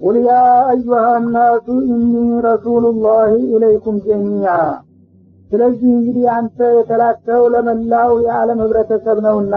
ቁል ያ አዩሃ ናሱ ኢኒ ረሱሉላህ ኢለይኩም ጀሚዓ ስለዚህ እንግዲህ አንተ የተላከው ለመላው የዓለም ህብረተሰብ ነውና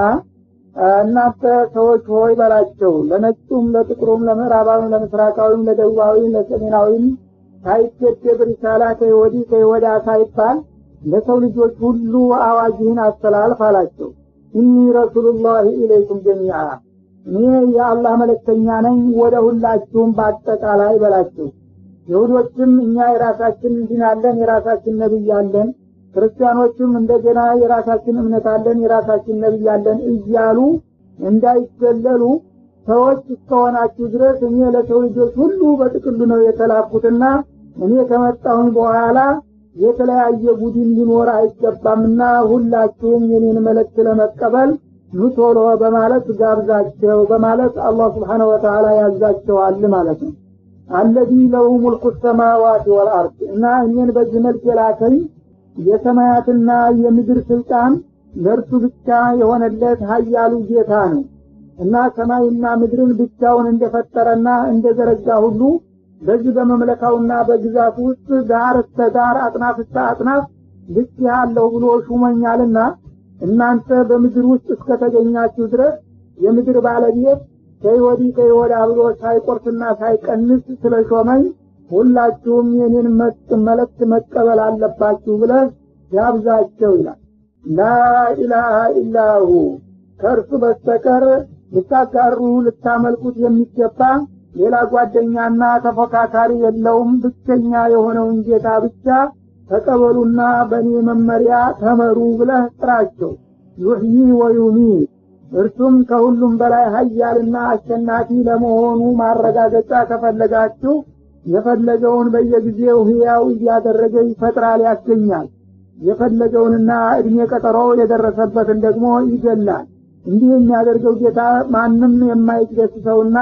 እናንተ ሰዎች ሆይ በላቸው ለነጩም ለጥቁሩም ለምዕራባዊም ለምስራቃዊም ለደቡባዊም ለሰሜናዊም ሳይገደብ ሪሳላ ከወዲህ ከወዳ ሳይባል ለሰው ልጆች ሁሉ አዋጅህን አስተላልፍ አላቸው ኢኒ ረሱሉላህ ኢለይኩም ጀሚዓ እኔ የአላህ መለክተኛ ነኝ ወደ ሁላችሁም በአጠቃላይ በላቸው ይሁዶችም እኛ የራሳችን እንዲን አለን የራሳችን ነቢይ አለን ክርስቲያኖችም እንደገና የራሳችን እምነት አለን የራሳችን ነቢይ አለን እያሉ እንዳይገለሉ ሰዎች እስከሆናችሁ ድረስ እኔ ለሰው ልጆች ሁሉ በጥቅሉ ነው የተላኩትና እኔ ከመጣሁኝ በኋላ የተለያየ ቡድን ሊኖር አይገባምና ሁላችሁም የኔን መልእክት ለመቀበል ኑቶሎ በማለት ጋብዛቸው በማለት አላህ ስብሓነ ወተዓላ ያዛቸዋል ማለት ነው አለዚ ለሁ ሙልኩ ሰማዋት ወልአርድ እና እኔን በዚህ መልክ የላከኝ የሰማያትና የምድር ስልጣን ለእርሱ ብቻ የሆነለት ሀያሉ ጌታ ነው እና ሰማይና ምድርን ብቻውን እንደፈጠረና እንደዘረጋ ሁሉ በዚህ በመምለካውና በግዛቱ ውስጥ ዳር እስተ ዳር አጥናፍ እስተ አጥናፍ ልክ ያለው ብሎ ሹመኛልና እናንተ በምድር ውስጥ እስከተገኛችሁ ድረስ የምድር ባለቤት ከይወዲ ከይወዳ ብሎ ሳይቆርስና ሳይቀንስ ስለሾመኝ ሁላችሁም የኔን መልእክት መቀበል አለባችሁ ብለ ያብዛቸው ይላል ላኢላሃ ኢላሁ ከእርሱ በስተቀር ልታጋሩ ልታመልኩት የሚገባ ሌላ ጓደኛና ተፎካካሪ የለውም ብቸኛ የሆነውን ጌታ ብቻ ተቀበሉና በእኔ መመሪያ ተመሩ ብለህ ጥራቸው ዩሕዪ ወዩሚት እርሱም ከሁሉም በላይ ሀያልና አሸናፊ ለመሆኑ ማረጋገጫ ከፈለጋችሁ የፈለገውን በየጊዜው ህያው እያደረገ ይፈጥራል ያገኛል የፈለገውንና እድሜ ቀጠሮ የደረሰበትን ደግሞ ይገላል እንዲህ የሚያደርገው ጌታ ማንም የማይገስሰውና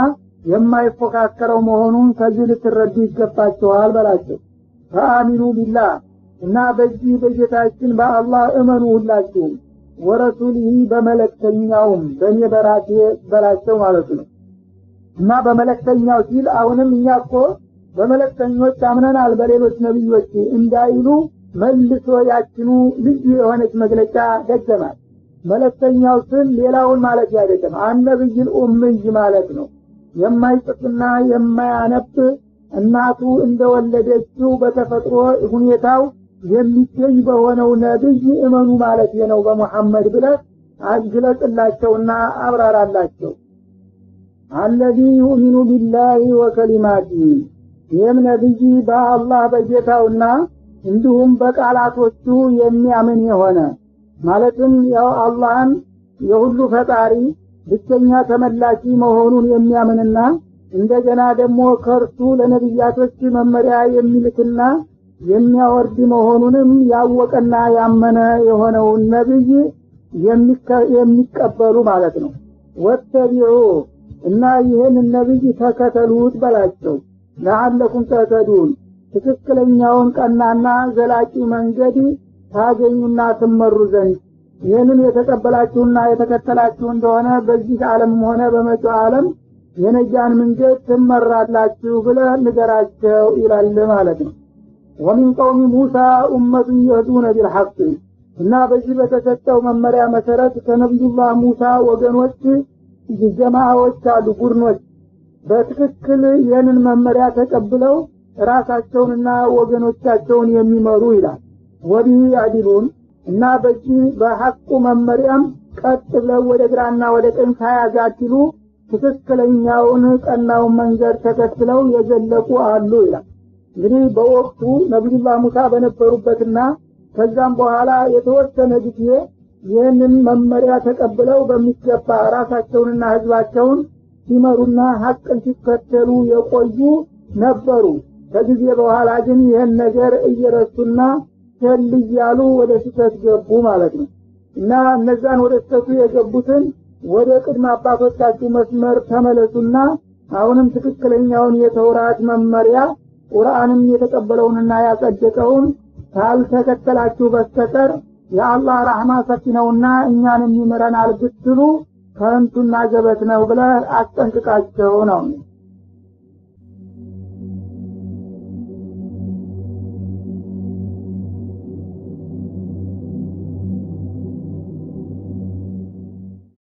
የማይፎካከረው መሆኑን ከዚህ ልትረዱ ይገባቸዋል በላቸው ፈአሚኑ ቢላህ እና በዚህ በጌታችን በአላህ እመኑ ሁላችሁም ወረሱሊህ በመለክተኛውም በእኔ በራሴ በላቸው ማለት ነው እና በመለክተኛው ሲል አሁንም እኛ እኮ በመለክተኞች አምነናል በሌሎች ነቢዮች እንዳይሉ መልሶ ያችኑ ልዩ የሆነች መግለጫ ደገማል መለክተኛው ስል ሌላውን ማለት አይደለም አነብይል ኡምይ ማለት ነው የማይጽፍና የማያነብ እናቱ እንደወለደችው በተፈጥሮ ሁኔታው የሚገኝ በሆነው ነብይ እመኑ ማለት ነው በሙሐመድ ብለህ አግለጽላቸውና አብራራላቸው አለዚ ዩእሚኑ ቢላሂ ወከሊማቲ ይህም ነቢይ በአላህ በጌታውና እንዲሁም በቃላቶቹ የሚያምን የሆነ ማለትም ያው አላህን የሁሉ ፈጣሪ ብቸኛ ተመላኪ መሆኑን የሚያምንና እንደገና ደግሞ ከእርሱ ለነቢያቶች መመሪያ የሚልክና የሚያወርድ መሆኑንም ያወቀና ያመነ የሆነውን ነቢይ የሚቀበሉ ማለት ነው ወተቢዑ እና ይህን ነቢይ ተከተሉት በላቸው ለአለኩም ተህተዱን ትክክለኛውን ቀናና ዘላቂ መንገድ ታገኙና ትመሩ ዘንድ ይህንን የተቀበላችሁና የተከተላችሁ እንደሆነ በዚህ ዓለምም ሆነ በመጪው ዓለም የነጃን መንገድ ትመራላችሁ ብለ ንገራቸው ይላል ማለት ነው ወሚን ቀውሚ ሙሳ ኡመቱን የህዱነ ቢልሐቅ እና በዚህ በተሰጠው መመሪያ መሰረት ከነቢዩላህ ሙሳ ወገኖች ጀማዎች አሉ ቡድኖች በትክክል ይህንን መመሪያ ተቀብለው ራሳቸውንና ወገኖቻቸውን የሚመሩ ይላል ወዲህ ያዲሉን እና በዚህ በሐቁ መመሪያም ቀጥ ብለው ወደ ግራና ወደ ቀኝ ሳያጋድሉ ትክክለኛውን ቀናውን መንገድ ተከትለው የዘለቁ አሉ ይላል እንግዲህ በወቅቱ ነቢዩላህ ሙሳ በነበሩበትና ከዛም በኋላ የተወሰነ ጊዜ ይህንን መመሪያ ተቀብለው በሚገባ ራሳቸውንና ህዝባቸውን ሲመሩና ሀቅን ሲከተሉ የቆዩ ነበሩ ከጊዜ በኋላ ግን ይህን ነገር እየረሱና ቸል እያሉ ወደ ስህተት ገቡ ማለት ነው እና እነዛን ወደ ስህተቱ የገቡትን ወደ ቅድመ አባቶቻችሁ መስመር ተመለሱና አሁንም ትክክለኛውን የተውራት መመሪያ ቁርአንም የተቀበለውንና ያጸደቀውን ካልተከተላችሁ በስተቀር የአላህ ረህማ ሰፊ ነውና እኛንም ይምረናል ብትሉ ከንቱና ገበት ነው ብለ አስጠንቅቃቸው ነው